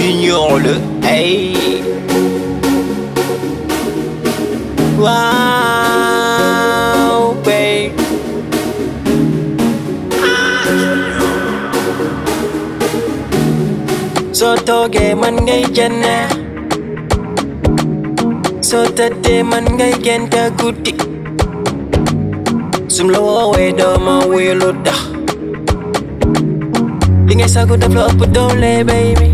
Junior le hey Wow babe soo toogee man ngay jënne soo tëddee man ngay génte guddi sum la woowee dooma wuyu lu tax li ngay sagu daf la ëpp doole baby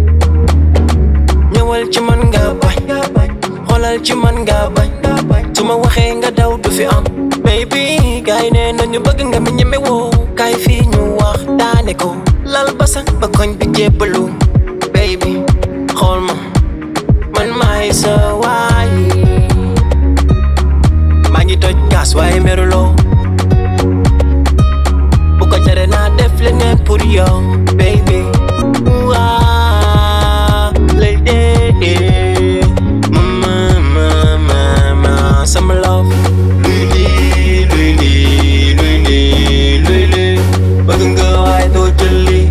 ñëwal ci man nga bañ xoolal ci man nga bañ su ma waxee nga daw du fi am baby gaay nee nañu bëgg nga mi ñeme woo kaay fii ñu wax daane ko lal basan ba koñ bi jébbalu baby xool ma man maay sa waay maa ngi toj gas waaye meruloo bu ko jare naa def leneen pour yow baby waa lay dee ma ma ma ma sama love luy lii luy lii luy lii luy lii bëgg nga waaye doo jël lii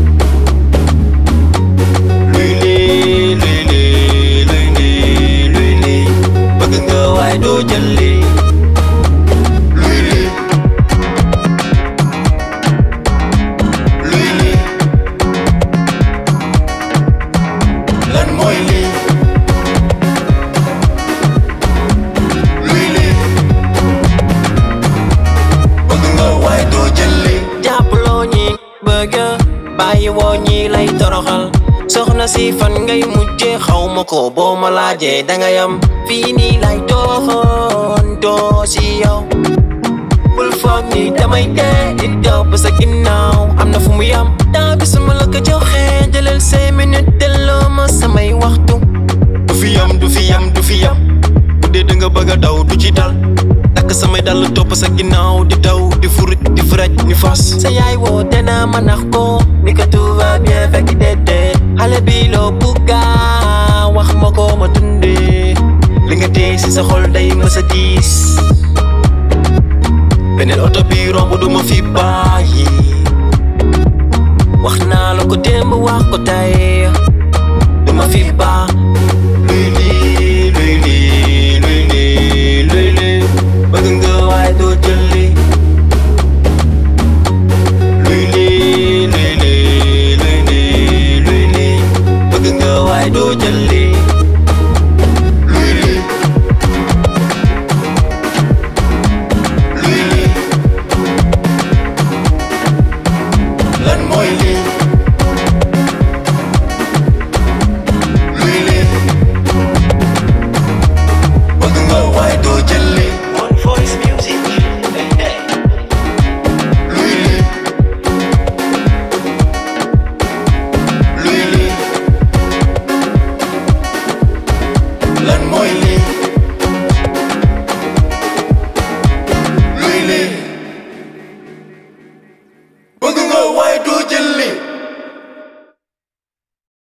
luy lii luy lii luy lii luy lii bëgg nga waaye doo jël lii luy lii luy lii lan mooy lii luy lii bëgg nga waaye doo jël lii jàppaloo ñi bëgg bàyyi woo ñi lay toroxal soxna si fan ngay mujje xaw ma ko boo ma laajee danga yam fii nii lay doxoon doo si yow bul foog ni damay dee di daw ba sa ginnaaw am na fu mu yam daa bi suma la ko joxee jëlal say minute delloo ma samay waxtu du fi yam du fi yam du fi yam bu dee da nga bëgg a daw du ci dal takk samay dal topp sa ginnaaw di daw di furit di fraj ni fas sa yaay woote naa ma nax ko ni ko tout va bien fekk déedéet xale bi loo bugga wax ma ko ma dundee li nga tee si sa xol day mës a diis beneen oto bi romb du ma fi bàyyi wax naa la ko démb wax ko tey du ma fi baax